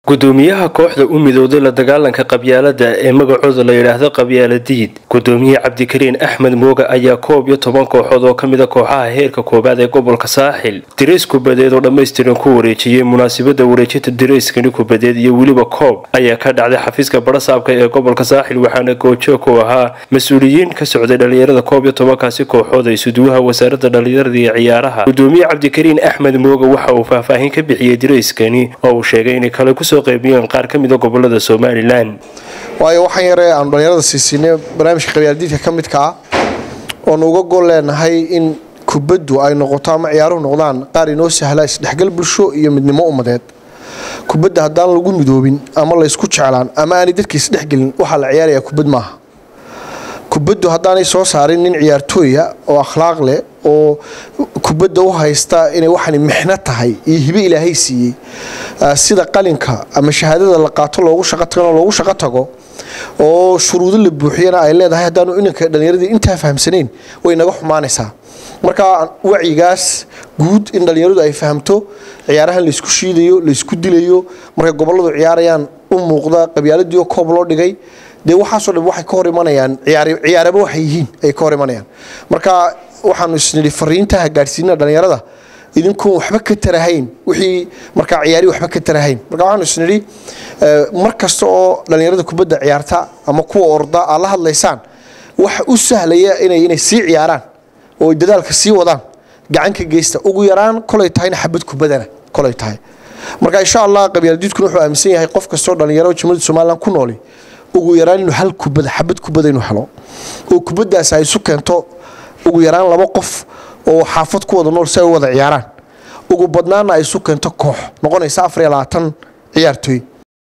gudoomiyaha kooxda u midowday la dagaalanka qabyaalada ee magacooda la yidhaahdo qabyaaladiid gudoomiye cabdikariin axmed mooga ayaa koob iyo toban kooxood oo ka mida kooxaha heerka koowaad ee gobolka saaxil dirays kubadeed oo dhammaystiran ku wareejiyey munaasabada wareejinta dirayskani kubadeed iyo weliba koob ayaa ka dhacday xafiiska barasaabka ee gobolka saaxil waxaana goojoog ku ahaa mas-uuliyiin ka socday dhalinyarada koob iyo tobankaasi kooxood ay suduwaha wasaaradda dhalinyarada iyo ciyaaraha gudoomiye cabdikariin axmed mooga waxa uu faahfaahin ka bixiyey dirayskani oo uu sheegay inay kale kusoo qaybiyeen qaar ka mida gobolada somalilan waayo waxaan yaree aanu dhalinyarada siisiinay barnaamijka qabyaaladiidka ka midka ah oonu uga gol leenahay in kubaddu ay noqoto ama ciyaaruhu noqdaan qaar inoo sahla isdhexgal bulsho iyo midnimo ummadeed kubadda haddaan lagu midoobin ama laysku jeclaan ama aanay dadka isdhexgelin waxaa la ciyaarayaa kubad maaha kubaddu haddaanay soo saarin nin ciyaartooya oo akhlaaq leh oo kubadda u haysta inay waxani mixno tahay iyo hibe ilaahay siiyey sida qalinka ama shahaadada la qaato loogu shaqo tago loogu shaqo tago oo shuruudo la buuxiyana ay leedahay haddaanu inanka dhallinyaradii intaa fahamsanayn way naga xumaanaysaa marka wacyigaas guud in dhallinyaradu ay fahamto ciyaarahan laysku shiidayo laysku dilayo markay goboladu ciyaarayaan u muuqda qabyaaladiio koob loo dhigay dee waxaasoo dhan waxay ka hor imanayaan ciyaaraba waxay yihiin ay ka hor imanayaan marka waxaanu isnidhi fariintaha gaadhsiinana dhallinyarada idinkuun waxba ka tarahayn wixii markaa ciyaari waxba ka tarahayn marka waxaanu isnidhi mar kasta oo dhallinyarada kubadda ciyaarta ama kuwa orda aad la hadlaysaan waxa u sahlaya inay inay sii ciyaaraan oo dadaalka sii wadaan gacan ka geysta ugu yaraan kolay tahayna xabad kubadana kolay tahay marka insha allah qabyaaladiidkuna wuxuu aaminsan yahay qof kastoo dhallinyaro jumhuriyadda somaliland ku nooli ugu yaraan inuu hal kubada xabad kubada inuu helo oo kubadaas ay isu keento ugu yaraan laba qof oo xaafad ku wada nool si ay u wada ciyaaraan ugu badnaana ay isu keento koox noqonaysa afar iyo labaatan ciyaartooy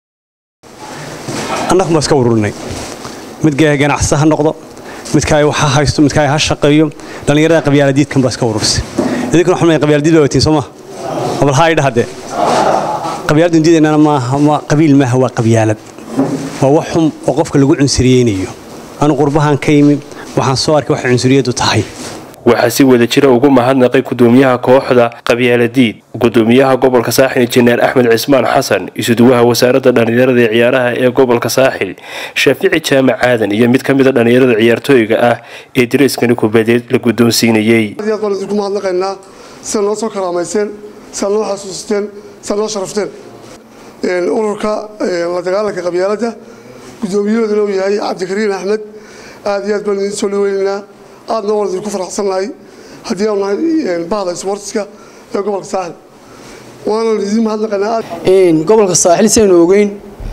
annagu ma iska ururinay midka ganacsi ha noqdo midka waxa haysto midka ha shaqeeyo dhallinyarada qabyaaladiidkan baa iska ururisay idinkuna waxaan qabyaaladiid baa watiin soo ma bal haa idha hadde qabyaaladun diidaynana maaha qabiil maaha waa qabyaalad waa wax xun oo qofka lagu cunsuriyeynayo anu qurbahan ka yimi waxaan soo arkay waxay cunsuriyadu tahay waxaa si wada jira ugu mahadnaqay gudoomiyaha kooxda qabyaaladiid gudoomiyaha gobolka saaxil injineer axmed cismaan xasan isuduwaha wasaaradda dhallinyarada ee ciyaaraha ee gobolka saaxil shaafici jaamac aadan iyo mid ka mida dhallinyarada ciyaartooyga ah ee dirayskani kubadeed la guddoonsiinayey baan idinku mahadnaqaynaa sida noo soo karaamayseen sidaad noo xasuusteen sidaad noo sharafteen ururka la dagaalanka qabyaaladda gudoomiyahooduna uu yahay cabdikariin axmed aad iyo aad baan idin soo dhaweynaynaa aadna waan idinku faraxsannahay haddii aanu nahay bahda sportska ee gobolka saaxil waanan idin mahadnaqaynaa gobolka saaxil saynu ogeyn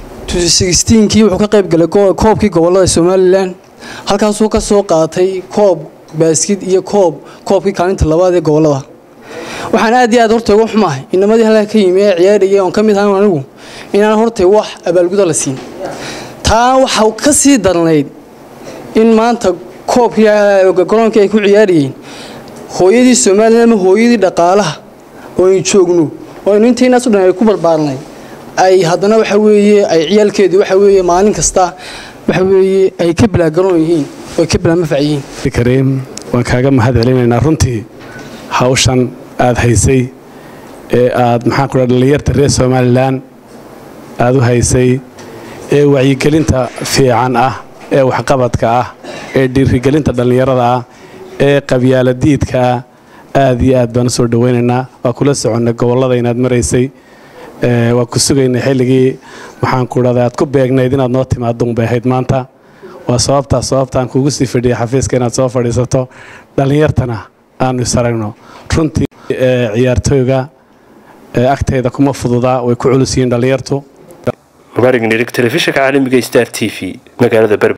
kii wuxuu ka qayb galay koobkii gobolada somalilan halkaasuu ka soo qaatay koob baaskid iyo koob koobkii kaalinta labaad ee gobolada waxaan aad iyo aad horta uga xumahay inamadii halkaa ka yimi ee ciyaarayay oon ka mid ahan anigu inaan hortay wax abaalguda la siin taa waxa ka sii darnayd in maanta koobkii garoonkii ay ku ciyaarayeen hooyadii somalilan ama hooyadii dhaqaalaha oo aynu joogno oo aynu intaynaas o dhan ay ku barbaarnay ay haddana waxa weeye ay ciyaalkeedii waxa weeye maalin kasta waxa weeye ay ka bilaagaroon yihiin oo ay ka bilaamafac yihiin kariim waan kaaga mahad celinaynaa runtii hawshan aada haysay ee aad maxaan ku dhaha dhallinyarta reer somalilan aada u haysay ee wacyigelinta fiican ah ee waxqabadka ah ee dhiirigelinta dhallinyarada ah ee qabyaaladiidka ah aad iyo aad baan u soo dhawaynaynaa waa kula soconnay gobollada inaad maraysay waa ku sugaynay xilligii maxaan ku dhahda aad ku beegnayd inaad noo timaado unbay ahayd maanta waa sababtaa sababtaan kuugu sii fadhiyay xafiiska inaad soo fadhiisato dhallinyartana aanu isaragno runtii ciyaartooyga agtayda kuma fududaa way ku culus yihiin dhallinyartu mubarig nirig telefishinka caalamiga star t v magaalada